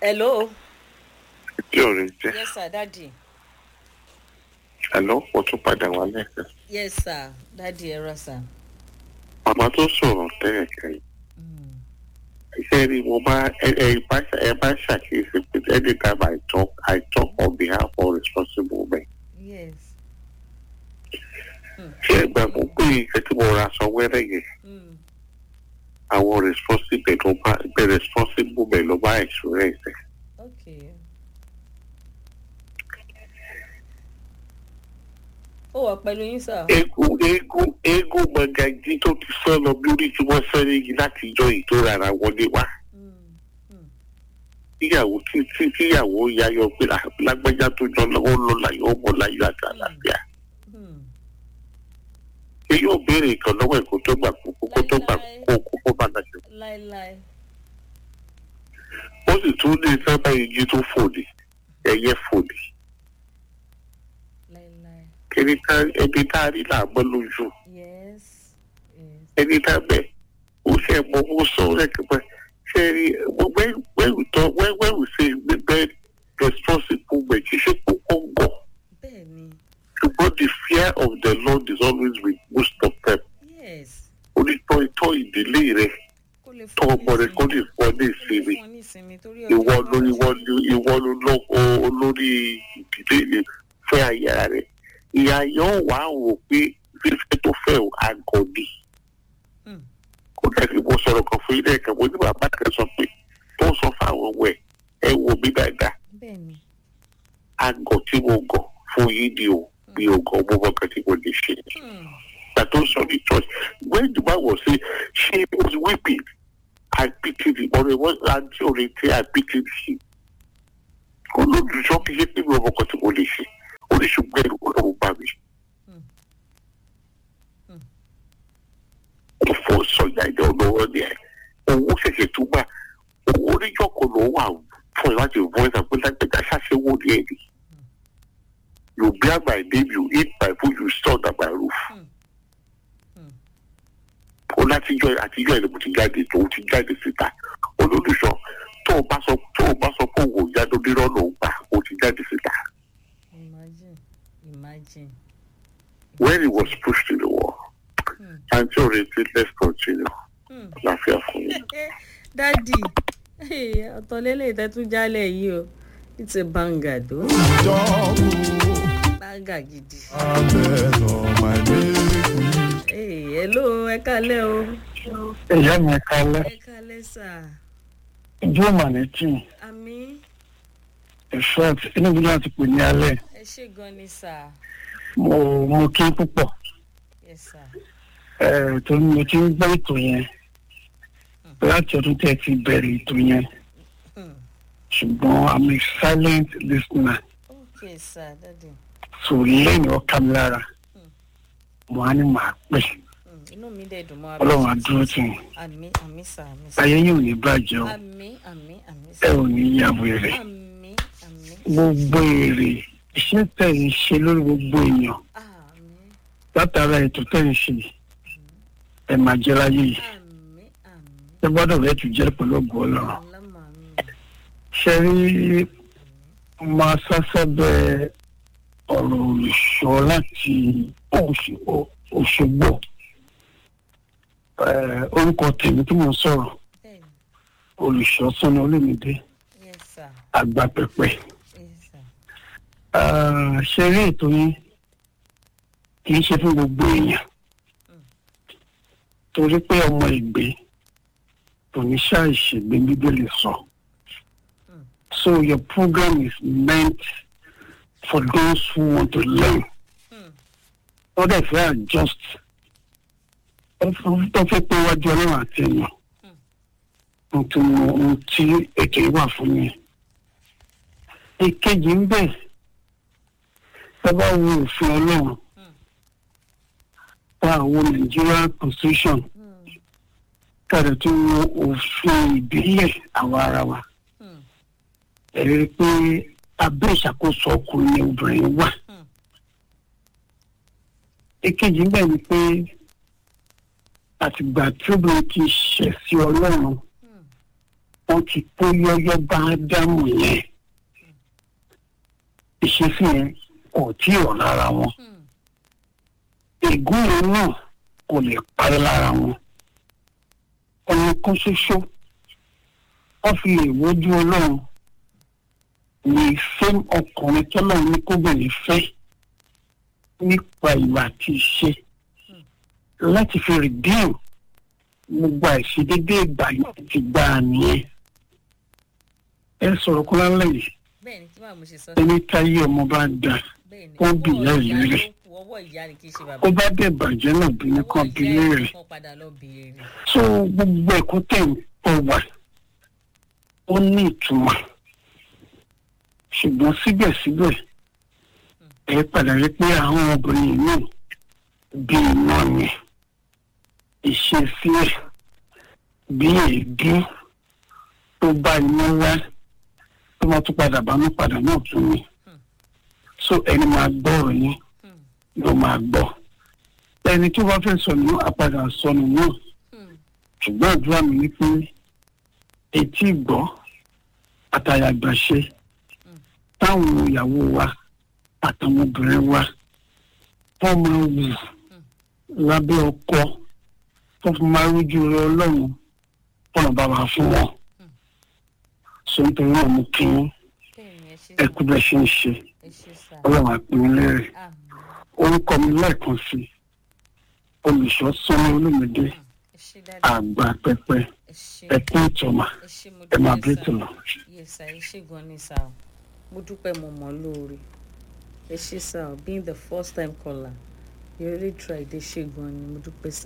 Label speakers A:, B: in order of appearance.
A: hello.
B: tí ò rí jẹ́
A: yes sir daddy.
B: àlọ́ pọ̀ tún padà wá lẹ́sẹ̀.
A: yes sir daddy ẹ rà sir.
B: màmá tó sọ̀rọ̀ tẹ́lẹ̀ kẹ́yìn iṣẹ́ rí mo bá ẹ ẹ bá ẹ bá ṣàkíyèsí pé anytime I talk I talk on behalf of responsible men.
A: yes.
B: ṣé ẹ gbà mọ́ pé ìṣẹ́ tí mo ra sọ wẹ́rẹ́ yẹn
A: Mm.
B: àwọn responsible ló bá bẹ responsible men ló bá insurance ẹ̀.
A: okay. ó wà pẹ̀lú yín sir.
B: eégún eégún eégún mọ̀gàjí tó ti sọ lọ bí orí tí wọ́n sẹ́ni yìí láti ìjọ yìí tó rárá wọlé wá.
A: Mm.
B: tíyàwó tí tí tíyàwó yayọ pé "Ah, lágbájá tó jọ lọ́wọ́ lọ láyọ̀ ọmọ láyọ̀ àti àlàáfíà.
A: Mm.
B: ṣé yóò béèrè nǹkan lọ́wọ́ ẹ̀ kó tó gbà kó kó tó gbà kó kó kó bá dàgbà.
A: láéláé.
B: ó sì tún ní sábà igi tó fòdì ẹyẹ fòdì
A: láéláé.
B: ẹni tá ẹni tá a rí làbọ́ lójú
A: yes. yes.
B: ẹni tá bẹ̀ ó ṣe mọ owó sọ lẹ́kẹ̀pẹ́ ṣe rí when when we talk when when we say bẹ́ẹ̀ responsible men kì í ṣe kókó gọ̀
A: bẹ́ẹ̀ ni.
B: ṣùgbọ́n the fear of the Lord is always with most of them.
A: yes.
B: onítọ̀ ìtọ́ ìdílé rẹ̀
A: kó lè
B: tọ́ ọmọ rẹ̀ kó lè fọ́ ní
A: kó lè
B: ìsinmi
A: fún ọ ní ìsinmi torí
B: ìwọ
A: ọjọ́
B: ló
A: iwájú.
B: ìwọ ló ìwọ ló lọ́kọ olórí ìdílé rẹ̀ fẹ́ aya rẹ̀ ìyá yóò wá wò pé fífẹ́ tó fẹ́ o àgọ́ ni
A: Mm.
B: kó dàbí mo sọ̀rọ̀ kan fún ilé ẹ̀ka mo ní bàbá kan sọ pé tó sọ fáwọn ọmọ ẹ̀ ẹ wò mí dáadáa
A: bẹ́ẹ̀ ni.
B: àgọ́ tí mo gọ̀ fún yín ni o mi ò gọ̀ mo mọ̀ kan tí mo lè ṣe
A: Mm.
B: ìgbà tó sọ ní church when the man was saying she was weeping I pitied him ọ̀rẹ́ wọn àti ọ̀rẹ́ tí I pitied him olódùsọ kì í ṣe pé mi ò mọ̀ kan tí mo lè ṣe oríṣiríṣi ẹ̀rù ọlọ́run bá mi.
A: Mm. Mm.
B: ó fọ sọjà ìdá ọlọ́wọ́ ni ẹ̀ owó ṣẹ̀ṣẹ̀ tún gbà owó oníjọ́kọ̀ ló wà fún ẹ láti voice and pé lágbèjà ṣàṣewò ní ẹ̀ ni. you bear my name you eat my food you store under my roof.
A: Mm. Mm.
B: ó látijọ́ àtijọ́ ẹ̀ ló mo ti jáde tó o ti jáde síta olólùṣọ́ tó o bá sọ tó o bá sọ pé òun ò yá lórí rọ́ọ̀nù gbà o ti jáde síta.
A: imagine imagine.
B: when he was pushed to the wall
A: Mm.
B: àǹtí òrètí let's continue
A: Mm.
B: láfíà fún mi.
A: dadi ọ̀tọ̀lélẹ̀ ìtẹ́tún jálẹ̀ yìí o it's a banger tó banger gidi. Hey, hello ẹ kálẹ̀ o
C: ìyá mi kalẹ
A: ẹ kálẹ̀ sà
C: ìjọ mànìtì
A: àmì
C: effect inú mi láti pè ní alẹ
A: ẹ ṣe gan ni sà
C: mo mo kí púpọ̀
A: yes sà
C: ẹ torí mo ti ń gbọ́ ètò yẹn láti ọdún tẹ́ ẹ ti bẹ̀rẹ̀ ètò yẹn
A: Hmm.
C: ṣùgbọ́n i'm a silent listener
A: ok sà dadi
C: so lẹ́yìn ọkà mi lára mo á ní màá pè
A: Hmm, inú mi dẹ̀ dùn mọ́
C: ọlọ́run á dúró tì yín
A: àmì àmì sà àmì sà
C: ayé yóò ní bàjẹ́ o
A: àmì àmì àmì
C: ẹ
A: sà
C: ò ní yàwó èrè
A: àmì àmì
C: gbogbo èrè iṣẹ́ tẹ̀ ń ṣe lórí gbogbo èèyàn
A: àmì
C: látara ètò tẹ̀ ń ṣe ẹ máa jẹ́ láyé yìí
A: àmì àmì
C: ẹ gbọ́dọ̀ rẹ̀ tún jẹ́ pẹ̀lú ọgbọ́n ọlọ́run.
A: alámà mi
C: ṣe rí máa sásábẹ́ ọ̀rọ̀ olùṣọ́ láti Òṣ- Òṣogbo Eh, orúkọ tèmi tí mo ń sọ̀rọ̀
A: bẹ́ẹ̀ ni
C: olùṣọ́ sọ́nà olómìdé
A: yes sà
C: àgbàpẹ̀pẹ̀
A: yes sà
C: Ah, ṣe rí ètò yín kì í ṣe fún gbogbo èèyàn torí pé ọmọ ìgbé kò ní ṣàìṣègbè bíbélì sọ so your program is meant for those who want to learn
A: Hmm.
C: wọ́n dẹ̀ fẹ́ adjust tó fẹ́ pé wájú ọlọ́run àti èèyàn ohun tí mo- ohun tí ètò yìí wà fún mi. ìkejì ń bẹ̀ ẹ bá wo òfin ọlọ́run bá àwọn Nigerian constitution
A: Hmm.
C: káàdì tó wo òfin ìbílẹ̀ àwa ara wa
A: Hmm.
C: ẹ rí i pé abẹ́ ìṣàkóso ọkùnrin ni obìnrin wà.
A: Hmm.
C: èkejì ń bẹ̀ ni pé àtìgbà tí obìnrin ti ṣẹ̀ sí ọlọ́run
A: Hmm.
C: wọ́n ti kó yọ́yọ́ bá ádámù yẹn ìṣesí yẹn kò tí ì rọ̀ lára wọn
A: Hmm.
C: ègún yẹn náà kò lè parí lára wọn ọ̀nà kan ṣoṣo wọ́n fi lè wojú ọlọ́run ní ìfẹ́ ọkùnrin tọ́lọ́run ní kóbìnrin fẹ́ nípa ìwà àti ìṣe láti fi rìdíìmù gbogbo àìṣedédé ìgbà yìí ti gbà á nìyẹn ẹ sọ̀rọ̀ kó lálẹ́ yìí
A: bẹ́ẹ̀ ni tí màá mo ṣe sọ
C: ẹni táyé ọmọ bá da
A: bẹ́ẹ̀ ni
C: ó bì
A: ọwọ́
C: ìyá
A: ìyá
C: ìlú
A: ló
C: rẹ̀.
A: kù ọwọ́ ìyá ni kì í ṣe bàbá
C: ó bá dẹ̀ bàjẹ́ náà bí ní kan bí
A: ìyá
C: léèrè
A: ẹ̀ kan padà lọ béèrè
C: so gbogbo ẹ̀kọ́ tẹ̀ ń pọ̀ wá ó ní ìtumọ̀ ṣùgbọ́n síbẹ̀síbẹ̀ ẹ padà rí pé àwọn obìnrin náà bí iná ni ìṣesí ẹ̀ bí èédú tó bá iná wá tó máa tún padà bá mú padà náà tún ni so ẹni máa gbọ́ ọ̀rọ̀ yín
A: Hmm.
C: ló máa gbọ́ ẹni tó bá fẹ́ sọnù àpadà sọnù náà
A: Hmm.
C: ṣùgbọ́n àdúrà mi ni pé etí ìgbọ́ àtàyàgbàṣe táwọn ìyàwó wa àtàwọn obìnrin wa wọ́n máa wù lábẹ́ ọkọ tó fi máa rújú rẹ ọlọ́run ọ̀nà bàbá fún wọn. sọ nítorí náà mo kí yín
A: bẹ́ẹ̀ ni ẹ ṣe
C: ẹ kú bẹ́ẹ̀ ṣe ń ṣe
A: ẹ ṣe sà
C: ọlọ́run àpín lérè
A: àmì
C: orúkọ mi lẹ́ẹ̀kan sí olùṣọ́ sọ́nà olómìdé
A: ẹ ṣe dáadáa
C: àgbà pẹpẹ
A: ẹ ṣe
C: ẹkún ìtọ́mà
A: ẹ ṣe mo
C: ẹ máa bí
A: dúpẹ́
C: ètò
A: sà
C: lọ.
A: yes sà ẹ ṣe gan ni sà o mo dúpẹ́ mo mọ̀ ọ́ lóore ẹ ṣe sà o being the first time caller you really tried ẹ ṣe gan ni mo dúpẹ́ sà.